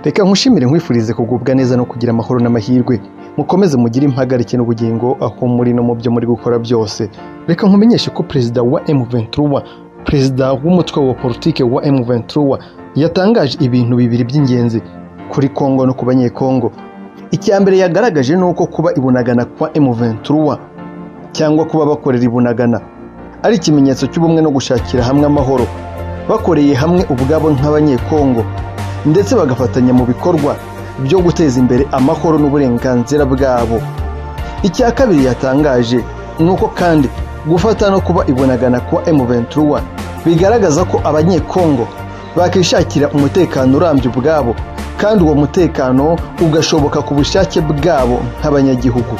reka nkushimire nkwifurize kugubwa neza no kugira amahoro n'amahirwe mukomeze mugire impagarike n'ubugingo aho muri no mu byo muri gukora byose reka nkumenyeshe ko perezida wa M23 perezida w'umutwe wa politike wa M23 yatangaje ibintu bibiri by'ingenzi kuri Kongo no ku banyekongo icya mbere yagaragaje ni uko kuba ibunagana kwa M23 cyangwa kuba bakorera ibunagana ari ikimenyetso cy'ubumwe no gushakira hamwe amahoro bakoreye hamwe ubwabo nk'abanyekongo ndetse bagafatanya mu bikorwa byo guteza imbere amahoro n'uburenganzira bwabo icya kabiri yatangaje ni uko kandi gufata no kuba ibunagana kwa M23 bigaragaza ko abanyekongo bakishakira umutekano urambye ubwabo kandi uwo mutekano ugashoboka ku bushake bwabo nk'abanyagihugu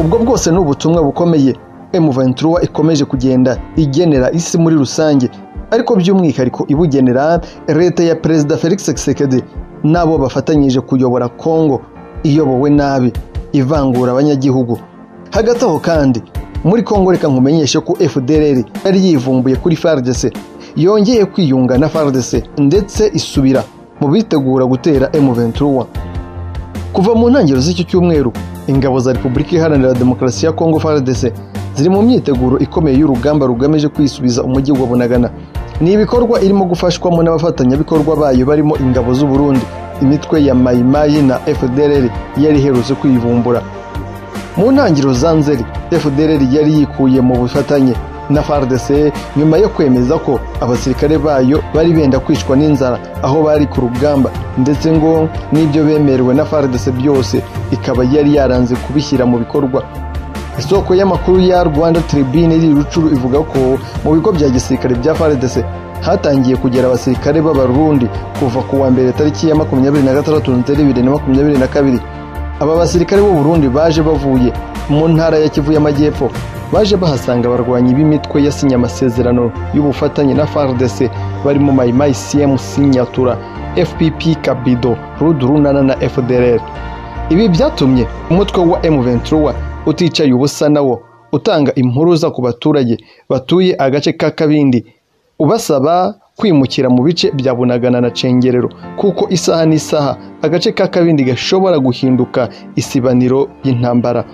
ubwo bwose ni ubutumwa bukomeye M23 ikomeje kugenda igenera isi muri rusange ariko by'umwihariko ibugenera leta ya perezida Felix Tshisekedi n'abo bafatanyije kuyobora Kongo iyobowe nabi ivangura abanyagihugu hagati aho kandi muri Kongo reka nkumenyeshe ko FDLR yari yivumbuye kuri FARDC yongeye kwiyunga na FARDC ndetse isubira mu bitegura gutera M23 Kuva mu ntangiriro z'iki cyumweru, ingabo za Repubulika Iharanira Demokarasi ya Kongo FARDC ziri mu myiteguro ikomeye y'urugamba rugamije kwisubiza umujyi wa Bunagana. Ni ibikorwa irimo gufashwamo n'abafatanyabikorwa bayo barimo ingabo z'u Burundi, imitwe ya Mai Mai na FDLR yari iherutse kwivumbura. Mu ntangiriro za Nzeri, FDLR yari yikuye mu bufatanye na FARDC nyuma yo kwemeza ko abasirikare bayo bari benda kwicwa n'inzara aho bari ku rugamba ndetse ngo n'ibyo bemerewe na FARDC byose ikaba yari yaranze kubishyira mu bikorwa Isoko y'amakuru ya Rwanda Tribune iri Rucuru ivuga ko mu bigo bya gisirikare bya FARDC hatangiye kugera abasirikare b'Abarundi kuva ku wa mbere tariki ya makumyabiri na gatandatu nzeri bibiri na makumyabiri na kabiri. Aba basirikare b'u Burundi baje bavuye mu ntara ya Kivu y'Amajyepfo baje bahasanga abarwanyi b'imitwe yasinye amasezerano y'ubufatanye na FARDC barimo Maimai CM Sinyatura, FPP Kabido, Rudurunana na FDLR. Ibi byatumye umutwe wa M23 uticaye ubusa nawo utanga impuruza ku baturage batuye agace ka Kabindi ubasaba kwimukira mu bice bya Bunagana na Cengerero kuko isaha n'isaha agace ka Kabindi gashobora guhinduka isibaniro y'intambara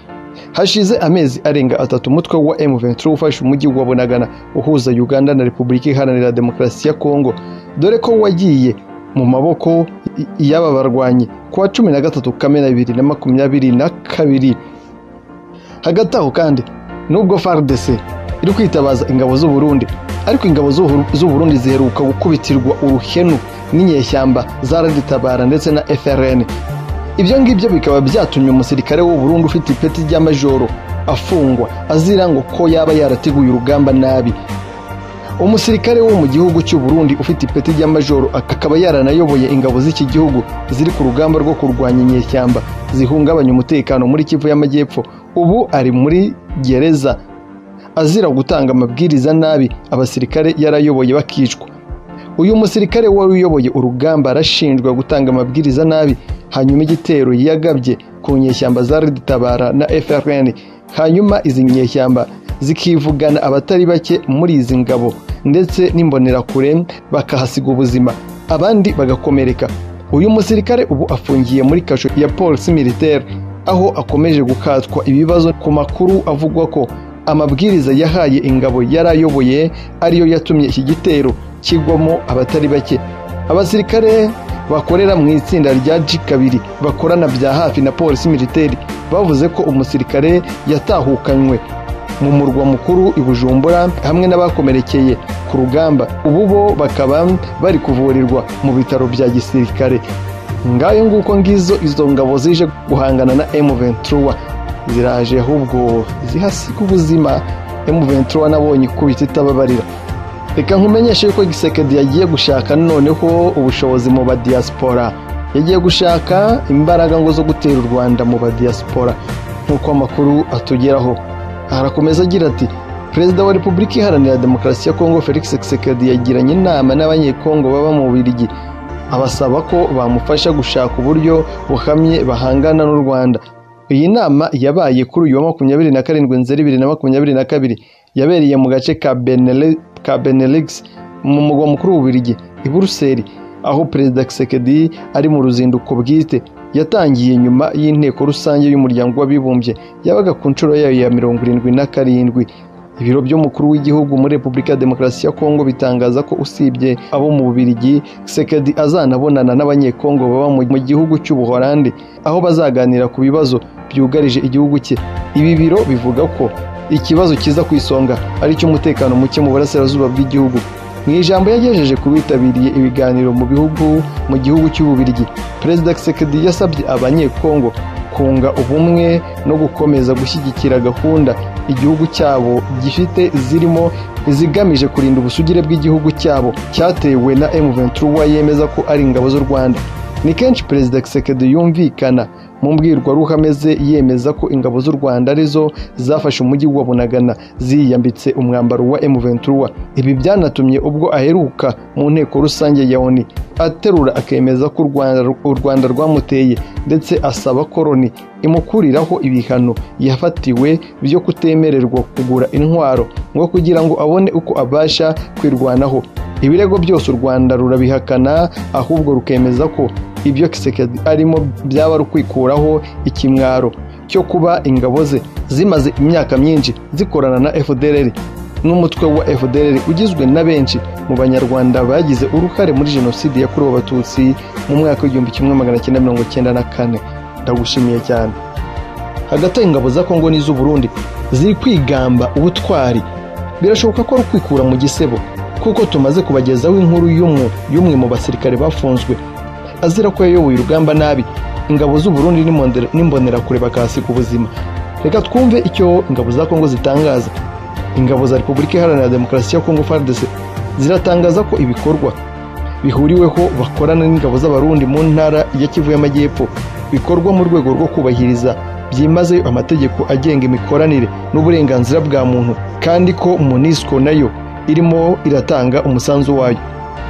hashize amezi arenga atatu umutwe wa M23 ufashe umujyi wa Bunagana uhuza Uganda na Repubulika Iharanira Demokarasi ya Kongo dore ko wagiye mu maboko y'aba barwanyi ku wa cumi na gatatu Kamena bibiri na makumyabiri na kabiri hagati aho kandi nubwo FARDC iri kwitabaza ingabo z'u Burundi ariko ingabo z'u- z'u Burundi ziheruka gukubitirwa uruhenu n'inyeshyamba za Raditabara ndetse na FRN ibyo ngibyo bikaba byatumye umusirikare w'u Burundi ufite ipeti ry'amajoro afungwa azira ngo ko yaba yarateguye urugamba nabi umusirikare wo mu gihugu cy'u Burundi ufite ipeti ry'amajoro akaba yaranayoboye ingabo z'iki gihugu ziri ku rugamba rwo kurwanya inyeshyamba zihungabanya umutekano muri Kivu y'Amajyepfo ubu ari muri gereza azira gutanga amabwiriza nabi abasirikare yarayoboye bakicwa uyu musirikare wari uyoboye urugamba arashinjwa gutanga amabwiriza nabi hanyuma igitero yagabye ku nyeshyamba za Reditabara na FRN hanyuma izi nyeshyamba zikivugana abatari bake muri izi ngabo ndetse n'imbonerakure bakahasiga ubuzima abandi bagakomereka uyu musirikare ubu afungiye muri kasho ya polisi militaire aho akomeje gukatwa ibibazo ku makuru avugwa ko amabwiriza yahaye ingabo yari ayoboye ariyo yatumye iki gitero kigwamo abatari bake abasirikare bakorera mu itsinda rya G2 bakorana bya hafi na polisi militaire bavuze ko umusirikare yatahukanywe mu murwa mukuru i Bujumbura hamwe n'abakomerekeye ku rugamba ubu bo bakaba bari kuvurirwa mu bitaro bya gisirikare ngayo nguko ngizo izo ngabo zije guhangana na M23 ziraje ahubwo zihasiga ubuzima M23 nabonye ikubita itababarira reka nkumenyeshe yuko gisekedi yagiye gushaka noneho ubushobozi mu badiyasipora yagiye gushaka imbaraga ngo zo gutera u rwanda mu badiyasipora nk'uko amakuru atugeraho harakomeza agira ati perezida wa repubulika iharanira demokarasi ya kongo felix gisekedi yagiranye inama n'abanyekongo baba mu bubiligi abasaba ko bamufasha gushaka uburyo buhamye bahangana n'u rwanda iyi nama yabaye kuri uyu wa makumyabiri na karindwi nzeri bibiri na makumyabiri na kabiri yabereye mu gace ka Benele- ka benelix mu mugwa mukuru w'ububiligi i buruseli aho perezida Kisekedi ari mu ruzinduko bwite yatangiye nyuma y'inteko rusange y'umuryango w'abibumbye yabaga ku nshuro yayo ya mirongo irindwi na karindwi ibiro by'umukuru w'igihugu muri repubulika ya demokarasi ya kongo bitangaza ko usibye abo mu bubirigi sekedi azanabonana n'abanyekongo baba mu gihugu cy'ubuholandi aho bazaganira ku bibazo byugarije igihugu cye ibi biro bivuga ko ikibazo kiza ku isonga ari icy'umutekano muke mu burasirazuba bw'igihugu mu ijambo yagejeje ku bitabiriye ibiganiro mu bihugu mu gihugu cy'ububirigi perezida kisekedi yasabye abanyekongo kunga ubumwe no gukomeza gushyigikira gahunda igihugu cyabo gifite zirimo izigamije kurinda ubusugire bw'igihugu cyabo cyatewe na M23 yemeza ko ari ingabo z'u Rwanda ni kenshi perezida Kisekedi yumvikana mu mbwirwaruhame ze yemeza ko ingabo z'u Rwanda arizo zafashe umujyi wa Bunagana ziyambitse umwambaro wa M23 ibi byanatumye ubwo aheruka mu nteko rusange ya ONU aterura akemeza ko u Rwanda u Rwanda rwamuteye ndetse asaba ko Loni imukuriraho ibihano yafatiwe byo kutemererwa kugura intwaro ngo kugira ngo abone uko abasha kwirwanaho ibirego byose u Rwanda rurabihakana ahubwo rukemeza ko ibyo Kisekedi arimo byaba rukwikuraho ikimwaro cyo kuba ingabo ze zimaze imyaka myinshi zikorana na FDLR n'umutwe wa FDLR ugizwe na benshi mu banyarwanda bagize uruhare muri jenoside yakorewe abatutsi mu mwaka w'igihumbi kimwe magana cyenda mirongo cyenda na kane ndagushimiye cyane hagati ingabo za Kongo n'iz'u Burundi ziri kwigamba ubutwari birashoboka ko ari ukwikura mu gisebo kuko tumaze kubagezaho inkuru y'umwe y'umwe mu basirikare bafunzwe azira ko yayoboye urugamba nabi ingabo z'u Burundi n'imbonerakure bakahasiga ubuzima reka twumve icyo ingabo za Kongo zitangaza ingabo za Repubulika Iharanira Demokarasi ya Kongo FARDC ziratangaza ko ibikorwa bihuriweho bakorana n'ingabo z'abarundi mu ntara ya Kivu y'Amajyepfo bikorwa mu rwego rwo kubahiriza byimazeyo amategeko agenga imikoranire n'uburenganzira bwa muntu kandi ko MONUSCO nayo irimo iratanga umusanzu wayo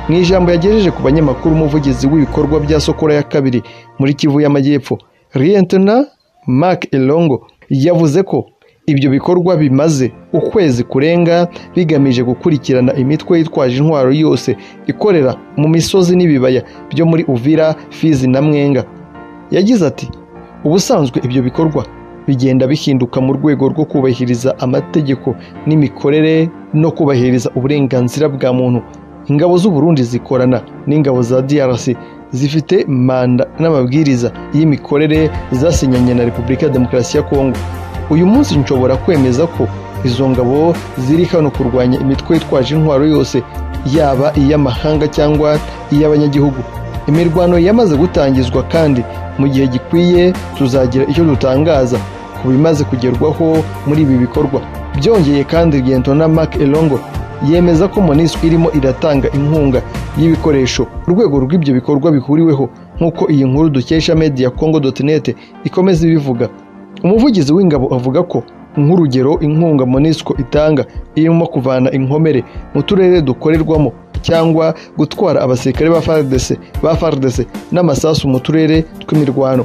mu ijambo yagejeje ku banyamakuru umuvugizi w'ibikorwa bya Sokora ya kabiri muri Kivu y'Amajyepfo Lieutenant Mark Elongo yavuze ko ibyo bikorwa bimaze ukwezi kurenga bigamije gukurikirana imitwe yitwaje intwaro yose ikorera mu misozi n'ibibaya byo muri Uvira, Fizi na Mwenga yagize ati ubusanzwe ibyo bikorwa bigenda bihinduka mu rwego rwo kubahiriza amategeko n'imikorere no kubahiriza uburenganzira bwa muntu ingabo z'u Burundi zikorana n'ingabo za DRC zifite manda n'amabwiriza y'imikorere zasinyanye na Repubulika ya Demokarasi ya Kongo uyu munsi nshobora kwemeza ko izo ngabo ziri hano kurwanya imitwe yitwaje intwaro yose yaba iy'amahanga cyangwa iy'abanyagihugu imirwano yamaze gutangizwa kandi mu gihe gikwiye tuzagira icyo dutangaza ku bimaze kugerwaho muri ibi bikorwa byongeye kandi na Mark Elongo yemeza ko MONUSCO irimo iratanga inkunga y'ibikoresho urwego rw'ibyo bikorwa bihuriweho nk'uko iyi nkuru dukesha media congo.net ikomeza ibivuga umuvugizi w'ingabo avuga ko nk'urugero inkunga MONUSCO itanga irimo kuvana inkomere mu turere dukorerwamo cyangwa gutwara abasirikare ba FARDC n'amasasu mu turere tw'imirwano